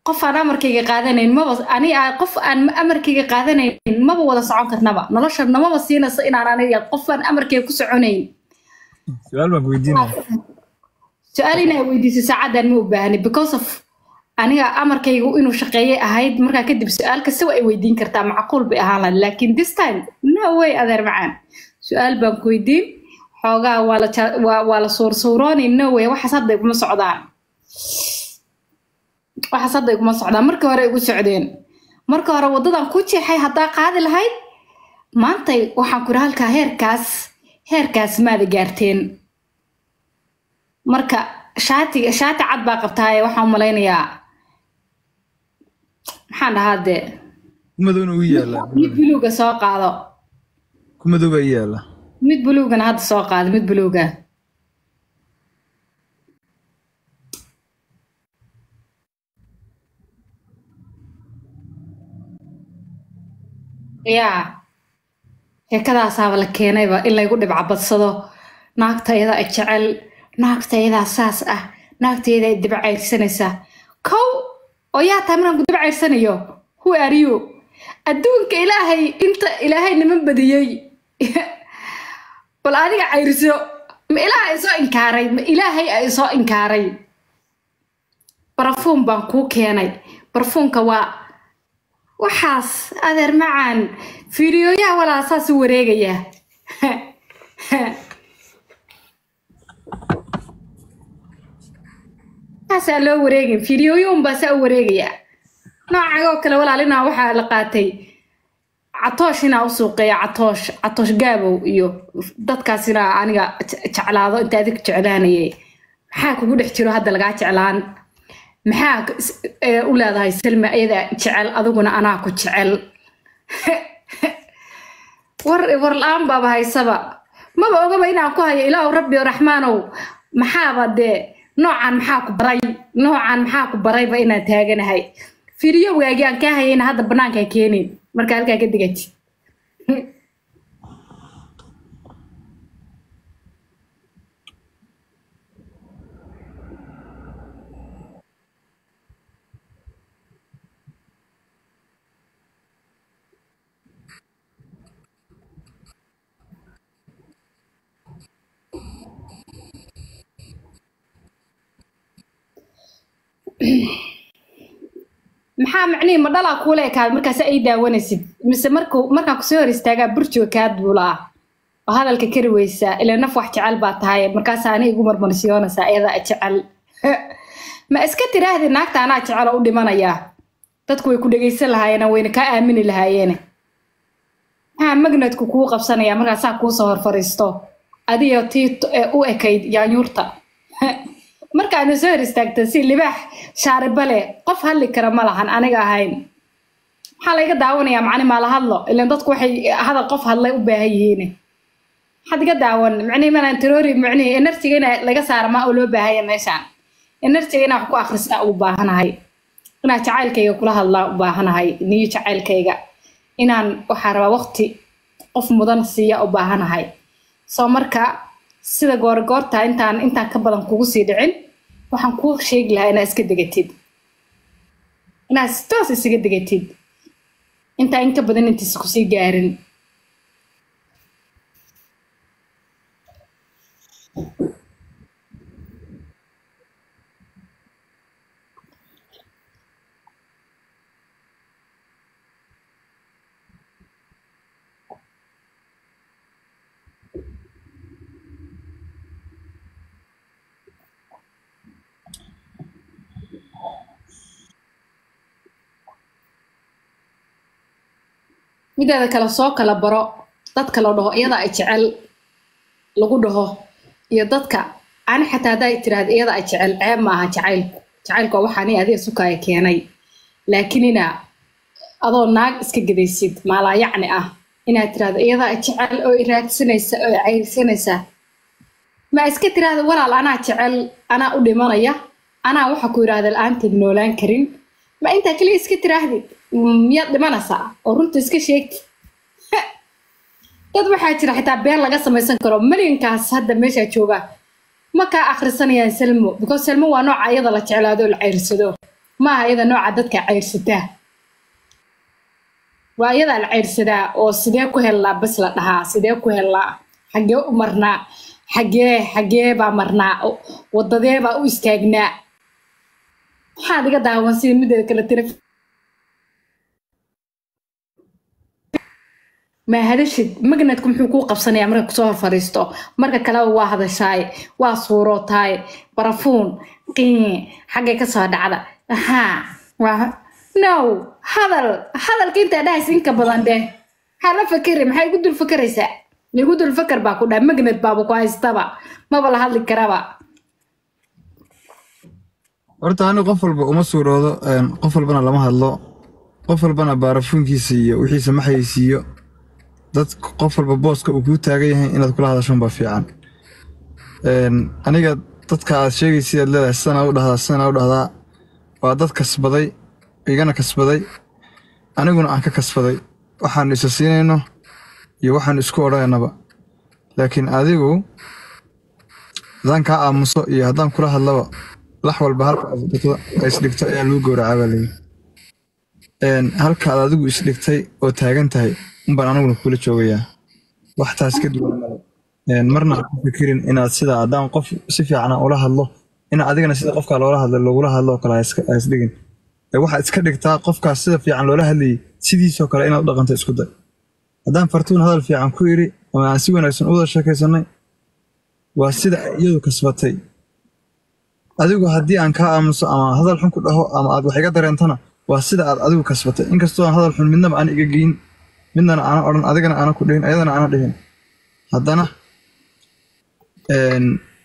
qof aan amarkayga qaadanayn maba ani aa- qof aan amarkayga qaadanayn maba wada socon karnaba nolosha namaba siinayso inaan aniga qof aan amarkayga ku soconayn su-aal baan ku weydiinaya su-aal inaa weydiisay saacadan ma u baahni because of aniga amarkaygu inuu shaqeeyay ahayd markaa kadib su-aal kasta waa ay weydiin kartaa macquul bay ahaan lahayd laakiin this time no way adeer macaan su-aal baan ku weydiin xoogaa waa la ja- waa waa la suursuurooni no way waxaas hadda iguma socdaan waxaas hadda iguma socdaan markii hore igu socdeen marka hore waddadan ku jeexay haddaa qaadi lahayd maantay waxaan ku ihi halkaa heerkaas heerkaas maada gaarteen marka shaatiga shaati cad baa qabtaaye waxaan u malaynayaa maxaan dhahaa dee ku madowna uu yaallaa mid buluuga soo qaado ku madow baa ii yaalla mid buluugana hadda soo qaado mid buluuga yaa sheekadaasaaba la keenayba in laygu dhibcabadsado naagta iyadaa i jecel naagta iyadaa saas ah naagta iyadaa i daba cayrsanaysaa kow oo yaa tahay markaan ku daba cayrsanayo who are you adduunka ilaahay inta ilaahay niman badiyey bal adiga cayrso ma ilaaha isoo inkaaray ma ilaahay a isoo inkaaray barafuun baan kuu keenay barafuunka waa waxaas adeer macaan fiidiyooyaha walaa saas u wareegaya saasaa loo wareegin fiidiyooyuun baa saa u wareegaya noocagoo kale walaalina waxaa la qaatay catoosh inaa u suuqeeya catoosh catoosh gaabow iyo dadkaas inaa aniga je- jeclaado inta adig jeclaanayay maxaa kugu dhex jiro hadda lagaa jeclaan maxaa k- s- ee, u leedahay salma iyada jecel adiguna anaa ku jecel war war la-aan baaba haysaba maba ogaba inaan ku hayo ilaahu rabbi raxmaanow maxaaba dee noocan maxaa ku baray noocan maxaa ku barayba inaan taaganahay fiidiyowgaagii aan kaa hayayna hadda banaankaa keenin marka halkaa ka digati maxaa macnihi ma dhalaa kuula ekaada markaas ay daawanaysid mise markuu markaan kusoo hor istaagaa burjiga kaa duulaa oo hadalka kari weysaa ilaa naf wax jecel baa tahay markaas ani igu marmarsiyoonaysaa iyadaa jecel ma iska tiraahdi naagta anaa jecel oo u dhimanayaa dadku way ku dhegaysan lahaayeen wayna kaa aamini lahaayeene maxaa magnetku kuu qabsanaya markaasaa kuusoo hor fariisto adiyo tii t- ee u ekayd yaanyuurta markaadna soo hor istaagta si libaax shaariba leh qof hadli kara ma lahan aniga ahayn maxaa layga daawanayaa macni maa la hadlo ilan dadku waxay hadal qof hadlay u baahan yihiin maxaad iga daawan macnihi manaan taroori macnihi enerjiga in laga saara maa oo loo baahanya meeshaan enerjiga inaan wax ku akhristaa u baahanahay inaan jacaylkayga kula hadlaa u baahanahay niyo jacaylkayga inaan waxaa rabaa waqti qof mudan siiya u baahanahay soo marka sida goorgoorta intaan intaan ka badan kugu sii dhicin waxaan kuu sheegi lahaa inaad iska degatid inaad si toos isaga degatid intaa in ka badan intiisa kusii gaarin mideeda kale soo kala baro dadka la dhaho iyada ay jecel lagu dhaho iyo dadka ani xataa haddaa tiraahda iyada ay jecel ceeb maaha jacaylku jacaylku waa waxaani adiga sukaya keenay laakiin inaa adoo naag iska gedaysid maalaa yacni ah inaad tiraahdo iyada ay jecel oo i raadsanaysa oo i cayrsanaysa ma iska tiraahda walaal anaa jecel anaa u dhimanaya anaa waxa ku yidhaahda la-aanteed noolaan karin ma intaa keliya iska tiraahdid miyaad dhimanaysaa oo runta iska sheegti dad waxaa jira xitaa been laga samaysan karo malyankaas hadda meeshaa jooga ma kaa akhrisanayaan salmo because salmo waa nooca iyada la jeclaado oo la ceyrsado maaha iyada nooca dadka ceyrsataa waa iyadaa la ceyrsadaa oo sidee ku hellaa bas la dhahaa sidee ku hellaa xaggee u marnaa xaggee xaggee baa marnaa wadadee baa u istaagnaa maxaad iga daawan sida mideeda kale tira ma hadashid magnetku muxuu kuu qabsanayaa marka kusoo hor fadhiisto marka kaleba waa hadashaay waa suurootaay barafuun qiin xaggay ka soo dhacda haa waa no hadal hadalka intaa dhahaysa inka badan dheh maxaa la fakeri maxay igu dul fakeraysaa igu dul faker baa ku dhaha magnet baaba ku haystaba maba la hadli karaba horta ani qof walba uma suuroodo een, qof walbana lama hadlo qof walbana baarafuunkiisa iyo wixiisa ma xayeysiiyo dad qof walba booska uu kuu taagan yahay inaad kula hadasho baa fiican Een, aniga dadka aad sheegaysid aad leedahay sidanaa u dhahdaa sidanaa u dhahdaa waa dad kasbaday igana kasbaday aniguna aan ka kasbaday waxaanu isa siinayno iyo waxaanu isku odhanaynaba laakiin adigu haddaan kaa aamuso iyo haddaan kula hadlaba lax walba halka aad dhigto ay isdhigto ayaa lagu gowracaa baa layidhi Een, halka aad adigu isdhigtay oo taagan tahay unbaan aniguna kula joogayaa wax taas ka duwan male Een, marna ha ku fikirin inaad sida haddaan qof si fiican aan ula hadlo ina adigana sida qofkaa loola hadlo lagula hadlo oo kale ha iska- ha isdhigin Ee, waxaad iska dhigtaa qofkaas sida fiican loola hadlayay sidiisoo kale inaad u dhaqanto isku day haddaan fartuun hadal fiican ku iri ama aan si wanaagsan u wada sheekaysanay waa sida ay iyadu kasbatay adigu haddii aan kaa aamuso ama hadal xun ku dhaho ama aad wax iga dareentana waa sida aad adigu kasbatay inkastoo aan hadal xun midnaba aan iga geyin midnana aana odhan adigana aana ku dhihin ayadana aana dhihin haddana een,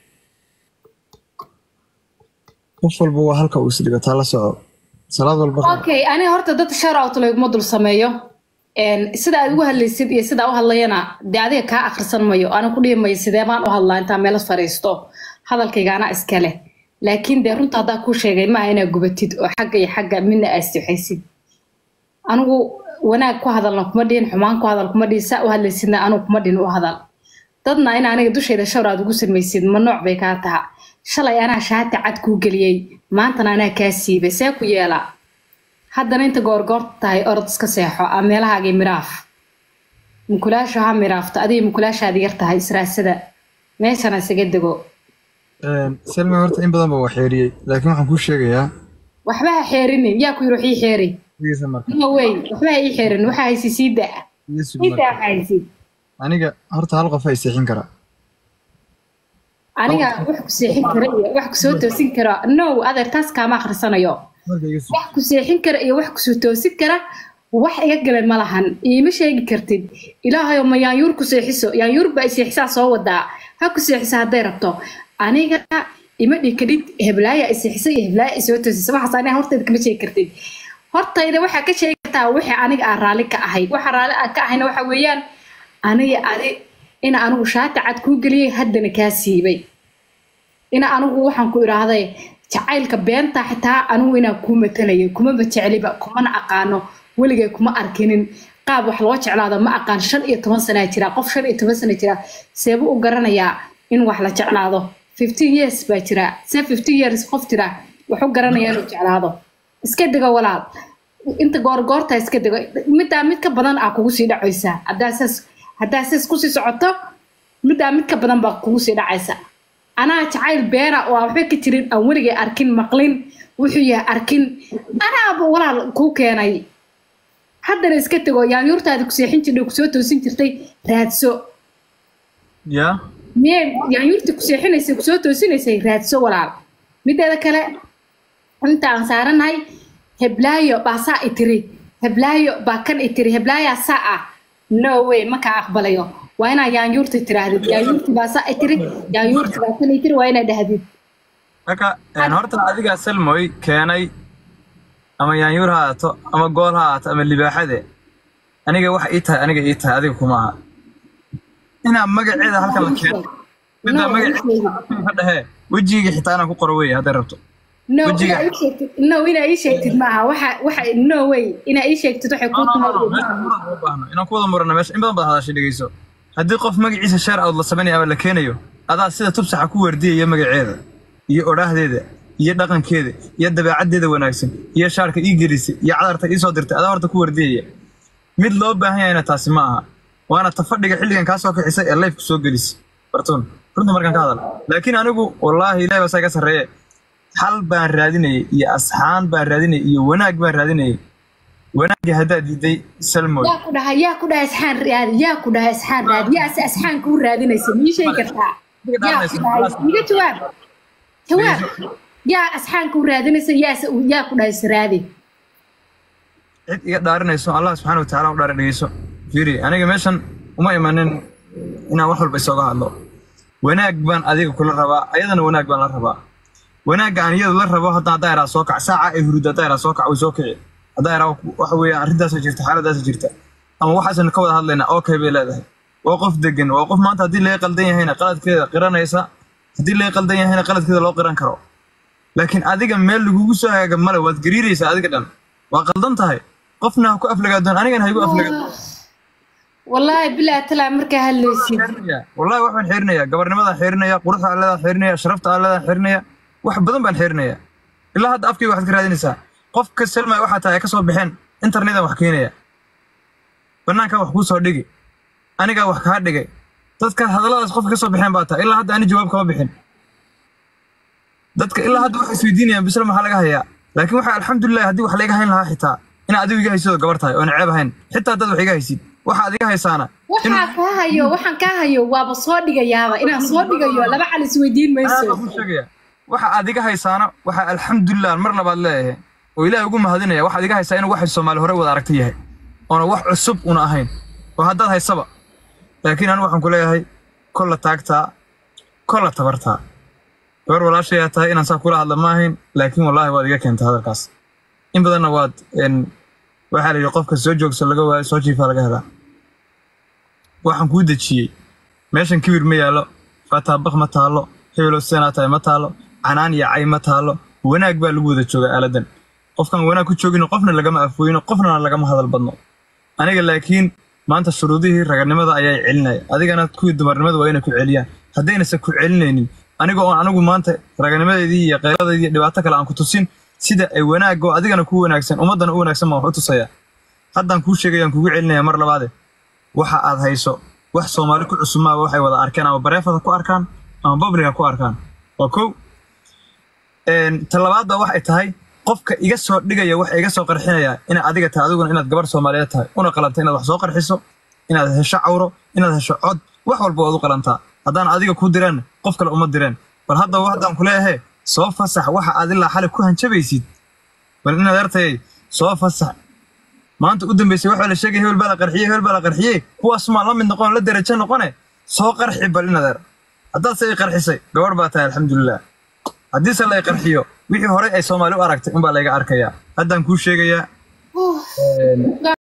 qof walba waa halka uu isdhigo taa la soco salaad walba okay aniga horta dad sharout layguma dul sameeyo Een, sida aad ugu hadlaysid iyo sida u hadlayana dee adiga kaa akhrisan mayo ana ku dhihi mayo sidee baan u hadlaa intaa meel fadhiisto hadalkaygaana iska leh laakiin dee runta haddaa kuu sheegay maaha inaad gubatid oo xagga iyo xagga midna aad istixaysid anigu wanaag ku hadalna kuma dhihin xumaan ku hadal kuma dhihin saa u hadlaysidna anigu kuma dhihin u hadal dadna in aniga dushayda shawr aad ugu samaysid ma nooc bay kaa taha shalay anaa shaati cad kuu geliyey maantana anaa kaa siibay see ku yeela haddana inta goorgoorta tahay orod iska seexo aa meelahaagii miraaf mukulaasho ha miraafto adiga mukulaashaadi yar tahay israasada meeshana isaga dego Een, selma horta in badan baa wax xeeriyey laakiin waxaan kuu sheegayaa waxba ha xeerinin yaa ku yiri wax ii xeeri dhegeysa marka no wey waxba ha ii xeerin waxa haysi sii daa dhegeysa sii marka. daa waxa haysid aniga horta hal qof ay seexin karaa aniga wax ku seexin kara iyo wax ku soo toosin kara no adeer taas kaama akhrisanayo marka iga sug wax ku seexin kara iyo wax kusoo toosin kara wax iga galan ma lahan iima sheegi kartid ilaahayo ma yaanyuur ku seexiso yaanyuur baa seexisaa soo wadaa ha ku seexisa hadday rabto aniga ima dhikadhid heblaaya iseexisa iyo heblaaya isoo toosisa waxaas aniga hortayda kama sheegi kartid hortayda waxaa ka sheegi kartaa wixii aniga aan raalli ka ahay waxa raalli aan ka ahayna waxa weeyaan aniga adi ina anigu shaati cad kuu geliyey haddana kaa siibay ina anigu waxaan ku idhaahday jacaylka beenta xitaa anigu inaan kuu matalayo kumaba jecliba kumana aqaano weligay kuma arkinin qaab wax loo jeclaado ma aqaan shan iyo toban sanaa jira qof shan iyo toban sana jira seebu u garanayaa in wax la jeclaado fifteen years baa jira see fifteen years qof jira wax u garanaya inuu jeclaado iska digo walaal inta goorgoorta iska digo middaa mid ka badan aa kugu sii dhacaysaa haddaa saas haddaa saas kusii socoto middaa mid ka badan baa kugu sii dhacaysa anaa jacayl beena oo aan waxba ka jirin aan weligay arkin maqlin wuxuu yahay arkin anaaba walaal kuu keenay haddana iska tego yaanyuurtaada ku seexin jirtay kusoo toosin jirtay raadso yaa miyee yaanyuurtii ku seexinaysay kusoo toosinaysay raadso walaal mideeda kale inta aan saaranahay heblaayo baa saa i tiri heblaayo baa kan i tiri heblaayaa saa ah no way ma kaa aqbalayo waa inaa yaanyuurti tiraahdid yaanyuurti baa saa i tiri yaanyuurti baa kan i tiri waa inaa dhahdid marka een, horta adigaa selmoy keenay ama yaanyuur ha ahaato ama gool ha ahaato ama libaaxade aniga waxa ii tahay aniga ii tahay adiga kuma aha inaa magaceeda halkan la keeno middaa No, magaceeda ka dhahee wejigii xitaa inaan ku qoro wey hadday rabto no Wejiga. inaa ii sheegtid no inaa ii sheegtid maaha waxa waxa no way inaa ii sheegtid waxay No, kuu no, no, no, tahay meesha muran uma baahno inaan ku wada murano meesha in badan baad hadashay dhegeyso haddii qof magaciisa sheer out la samaynayo ama la keenayo adaa sida tubsaxa ku wardiyaya magaceeda iyo odhaahdeeda iyo dhaqankeeda iyo dabeecaddeeda wanaagsan iyo shaarka ii gelisay iyo cadarta ii soo dirtay adaa horta ku wardiyaya mid loo baahan yahayna taasi ma aha waana tafadhiga xilligan kaa soo kixisay ee lifeka soo gelisay bartuun runta markaan ka hadal laakiin anigu wallaahi ilahi baa saa iga sarreeye xal baan raadinayay iyo asxaan baan raadinayay iyo wanaag baan raadinayay wanaagii haddaad diiday salmoy yaa ku dhahay yaa ku dhahay asxaan raadi yaa ku dhahay asxaan raadi yaa se asxaan kuu raadinaysa mii sheegi kartaa yaa ku dhahay iga jawaab jawaab yaa asxaan kuu raadinaysa yaa se yaa ku dhahay is raadi cid iga dhaarinayso allah subxaana wa tacaala u dhaari dhegeyso fiiri aniga meeshan uma imanin inaan wax walba isooga hadlo wanaag baan adiga kula rabaa ayadana wanaag baan la rabaa wanaagga aan iyada la rabo hadda haddaa iraa soo kac saaca ay hurud haddaa iraa soo kac way soo kici haddaa iraa waxa weeye arrintaasa jirta xaaladaasa jirta ama waxaasna ka wada hadlaynaa okay bay leedahay waa qof degan waa qof maanta haddii laga qaldan yahayna qaladkeeda qiranaysa haddii laga qaldan yahayna qaladkeeda loo qiran karo laakiin adiga meel lagugu soo hagaaga male waad gariiraysaa adiga dhan waa qaldan tahay qofna ha ku aflagaadoon anigana ha igu aflagaadoon wallaahi bilaa talaa markaa hadlaysid wallahi wax baan xirinaya gabarnimadaan xirinaya quruxda alleedaan xirinaya sharafta alleedaan xirinaya wax badan baan xirinaya ilaa hadda afkayga waxaad ka raadinaysaa qofka selmay waxaa tahay ay ka soo baxeen internetan wax keenaya banaankan wax kuu soo dhigi anigaa wax kaa dhigay dadka hadalladaas qofka ka soo baxeen baa tahay ilaa hadda ani jawaab kama bixin dadka ilaa hadda waxay isweydiinayaan bisle maxaa laga hayaa laakiin waxaa alxamdulilah haddii wax layga hayn lahaa xitaa inaa adigu iga haysidoo gabar tahay oona ceeb ahayn xitaa dad wax iga haysid waxaad iga haysaana waxaa kaa hayo waxaan kaa hayo waaba soo dhigayaaba inaan soo dhigayo laba xal isweydiin mayso ku sheegaya waxa aad iga haysaana waxaa alxamdulilah mar labaad leeyahay oo ilaahay ugu mahadinaya waxaad iga haysaa inuu waxay soomaali hore wada aragta yahay oona wax cusub una ahayn oo haddaad haysaba laakiin anigu waxaan ku leeyahay kolla taagtaa kolla tabartaa gabar walaashayaa tahay inaan saa kula hadla ma ahayn laakiin wallaahi waad iga keentay hadalkaas in badanna waad waxaa la yidhi qofka soo joogsa laga waayo soo jiifaa laga helaa waxaan kuu dejiyey meeshan kibir ma yaallo fataabaq ma taallo hebelo seenaa tahay ma taallo canaan iyo cay ma taallo wanaag baa lagu wada jooga aaladan qofkaan wanaag ku joogino qofna lagama afooyino qofnana lagama hadal badno aniga laakiin maanta shuruudihii raganimada ayaa celinaya adigana kuwii dumarnimada waa inay ku celiyaan haddaynase ku celinaynin aniga oon anigu maanta raganimadeedii iyo qeyladaydii iyo dhibaato kale aan ku tusin sida ay wanaaggo adigana ku wanaagsan ummaddana u wanaagsan baan wax u tusaya haddaan kuu sheegayaan kugu celinaya mar labaade waxa aad hayso wax soomaali ku cusubmaaba waxay wada arkeen ama bareefada ku arkaan ama babliga ku arkaan waa kow talabaadba waxay tahay qofka iga soo dhigaya waxa iga soo qarxinaya ina adiga tahay adiguna inaad gabar soomaaliyeed tahay una qalanta inaad wax soo qarxiso inaad hesho cawro inaad hesho cod wax walba waad u qalantaa haddaan adiga ku direen qof kale uma direen bal haddaba haddaan kuleeyahe soo fasax waxa aad ilaa xali ku hanjabaysid bal inaad artayay soo fasax maanta u dambeysay waxaa la sheegay hebel baa la qarxiyey hebel baa la qarxiyey kuwaas maa la mid noqon la derajo noqone soo qarxi bal inaad er haddaad se i qarxisay gabarh baa tahay alxamdulilah haddiise la i qarxiyo wixii horey ay soomaali u aragtay unbaa layga arkayaa haddaan kuu sheegayaa